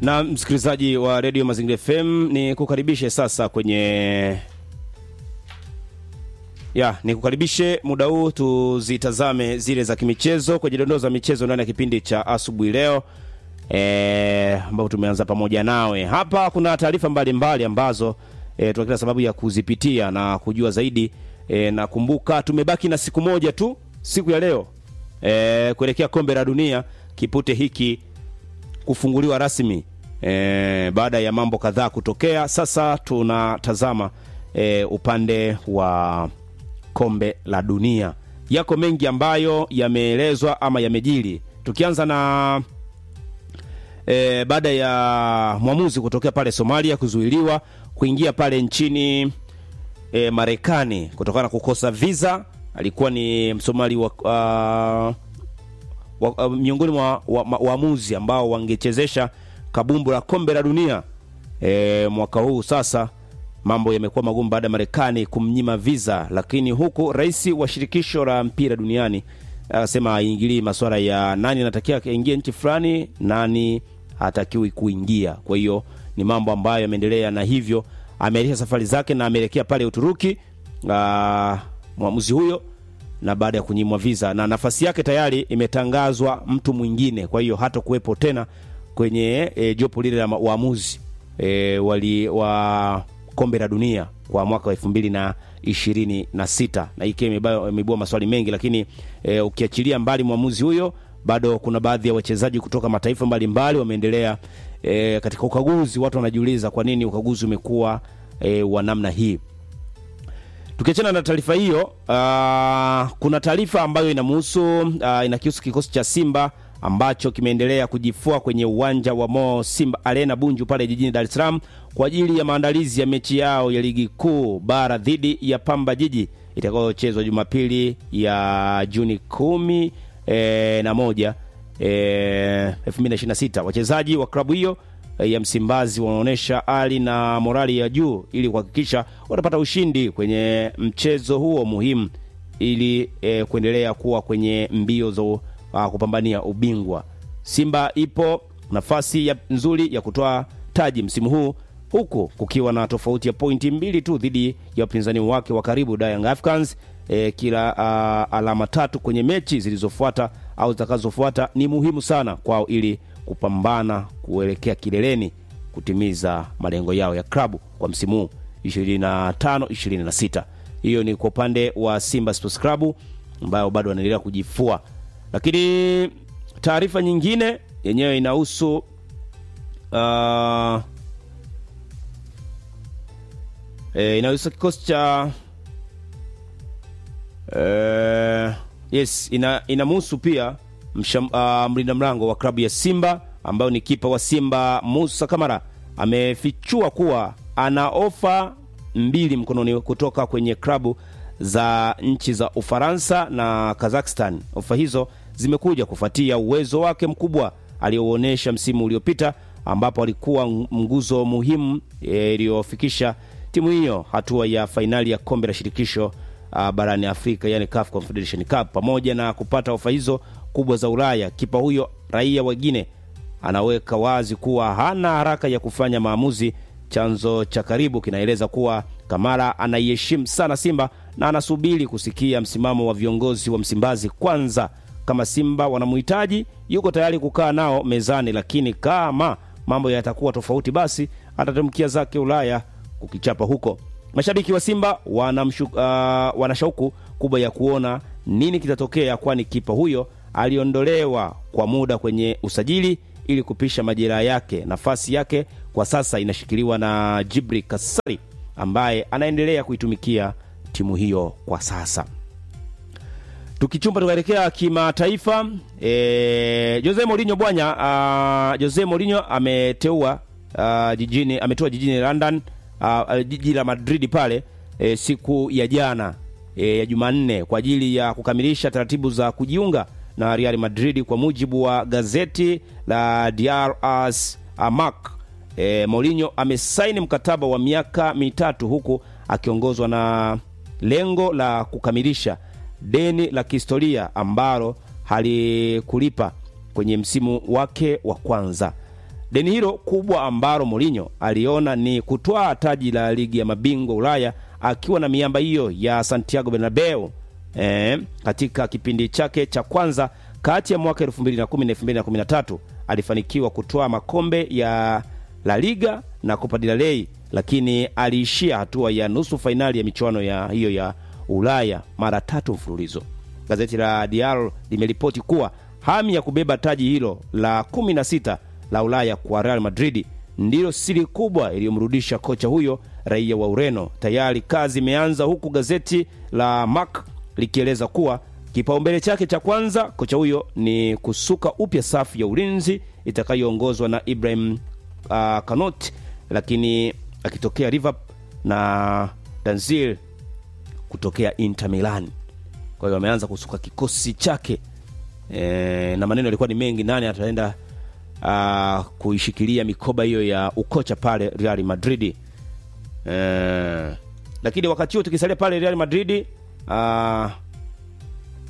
na msikilizaji wa redio Mazingira FM, ni kukaribishe sasa kwenye ya ni kukaribishe muda huu tuzitazame zile za kimichezo kwenye dondoo za michezo ndani ya kipindi cha asubuhi leo e, ambapo tumeanza pamoja nawe hapa. Kuna taarifa mbalimbali ambazo e, tuna kila sababu ya kuzipitia na kujua zaidi e, na kumbuka, tumebaki na siku moja tu siku ya leo e, kuelekea kombe la dunia, kipute hiki kufunguliwa rasmi e, baada ya mambo kadhaa kutokea. Sasa tunatazama e, upande wa kombe la dunia. Yako mengi ambayo yameelezwa ama yamejiri, tukianza na e, baada ya mwamuzi kutokea pale Somalia kuzuiliwa kuingia pale nchini e, Marekani kutokana na kukosa visa. Alikuwa ni Msomali wa, uh, wa, uh, miongoni mwa waamuzi wa ambao wangechezesha kabumbu la kombe la dunia e, mwaka huu. Sasa mambo yamekuwa magumu baada ya Marekani kumnyima visa, lakini huku rais wa shirikisho la mpira duniani akasema aingilii masuala ya nani anatakiwa aingie nchi fulani, nani hatakiwi kuingia. Kwa hiyo ni mambo ambayo yameendelea, na hivyo ameahirisha safari zake na ameelekea pale Uturuki mwamuzi huyo na baada ya kunyimwa visa na nafasi yake tayari imetangazwa mtu mwingine, kwa hiyo hata kuwepo tena kwenye e, jopo lile la waamuzi e, wali wa kombe la dunia kwa mwaka wa elfu mbili na ishirini na sita na hii imeibua maswali mengi, lakini e, ukiachilia mbali mwamuzi huyo, bado kuna baadhi ya wachezaji kutoka mataifa mbalimbali wameendelea e, katika ukaguzi. Watu wanajiuliza kwa nini ukaguzi umekuwa e, wa namna hii. Tukiachana na taarifa hiyo, uh, kuna taarifa ambayo inamuhusu uh, inakihusu kikosi cha Simba ambacho kimeendelea kujifua kwenye uwanja wa Mo Simba Arena Bunju pale jijini Dar es Salaam kwa ajili ya maandalizi ya mechi yao ya ligi kuu bara dhidi ya Pamba Jiji itakayochezwa Jumapili ya Juni kumi e, na moja e, 2026. Wachezaji wa klabu hiyo ya Msimbazi wanaonyesha ari na morali ya juu ili kuhakikisha watapata ushindi kwenye mchezo huo muhimu ili e, kuendelea kuwa kwenye mbio za uh, kupambania ubingwa. Simba ipo nafasi ya nzuri ya kutoa taji msimu huu huku kukiwa na tofauti ya pointi mbili tu dhidi ya wapinzani wake wa karibu Young Africans. E, kila uh, alama tatu kwenye mechi zilizofuata au zitakazofuata ni muhimu sana kwao ili kupambana kuelekea kileleni kutimiza malengo yao ya klabu kwa msimu huu 25 26. Hiyo ni kwa upande wa Simba Sports Club ambayo bado wanaendelea kujifua, lakini taarifa nyingine yenyewe inahusu uh, e, inahusu kikosi cha uh, yes ina inamhusu pia Msham, uh, mlinda mlango wa klabu ya Simba ambayo ni kipa wa Simba Musa Kamara amefichua kuwa ana ofa mbili mkononi kutoka kwenye klabu za nchi za Ufaransa na Kazakhstan. Ofa hizo zimekuja kufuatia uwezo wake mkubwa aliouonyesha msimu uliopita ambapo alikuwa nguzo muhimu iliyofikisha timu hiyo hatua ya fainali ya kombe la shirikisho uh, barani Afrika yani CAF Confederation Cup. Pamoja na kupata ofa hizo kubwa za Ulaya, kipa huyo raia wa Guinea anaweka wazi kuwa hana haraka ya kufanya maamuzi. Chanzo cha karibu kinaeleza kuwa Kamara anaiheshimu sana Simba na anasubiri kusikia msimamo wa viongozi wa Msimbazi kwanza. Kama Simba wanamhitaji, yuko tayari kukaa nao mezani, lakini kama mambo yatakuwa tofauti, basi atatamkia zake Ulaya kukichapa huko. Mashabiki wa Simba wanamshu, uh, wana shauku kubwa ya kuona nini kitatokea, kwani kipa huyo aliondolewa kwa muda kwenye usajili ili kupisha majeraha yake. Nafasi yake kwa sasa inashikiliwa na Jibri Kasari ambaye anaendelea kuitumikia timu hiyo kwa sasa. Tukichumba tukaelekea kimataifa, e, Jose Mourinho bwana, uh, Jose Mourinho ameteua uh, jijini ameteua jijini London uh, jiji la Madrid pale e, siku ya jana e, ya Jumanne kwa ajili ya kukamilisha taratibu za kujiunga na Real Madrid kwa mujibu wa gazeti la Diario As Amak. E, Mourinho amesaini mkataba wa miaka mitatu huku akiongozwa na lengo la kukamilisha deni la kihistoria ambalo halikulipa kwenye msimu wake wa kwanza. Deni hilo kubwa ambalo Mourinho aliona ni kutwaa taji la ligi ya mabingwa Ulaya akiwa na miamba hiyo ya Santiago Bernabeu e, katika kipindi chake cha kwanza kati ya mwaka 2010 na 2013 alifanikiwa kutwaa makombe ya La Liga na Copa del Rey, lakini aliishia hatua ya nusu fainali ya michuano ya hiyo ya Ulaya mara tatu mfululizo. Gazeti la Diario limeripoti kuwa hamu ya kubeba taji hilo la 16 la Ulaya kwa Real Madrid ndilo siri kubwa iliyomrudisha kocha huyo raia wa Ureno. Tayari kazi imeanza, huku gazeti la Marca likieleza kuwa kipaumbele chake cha kwanza kocha huyo ni kusuka upya safu ya ulinzi itakayoongozwa na Ibrahim uh, Kanot, lakini akitokea Liverpool na Danzil kutokea Inter Milan. Kwa hiyo ameanza kusuka kikosi chake e, na maneno yalikuwa ni mengi, nani ataenda uh, kuishikilia mikoba hiyo ya ukocha pale Real Madrid e, lakini wakati huo tukisalia pale Real Madrid uh,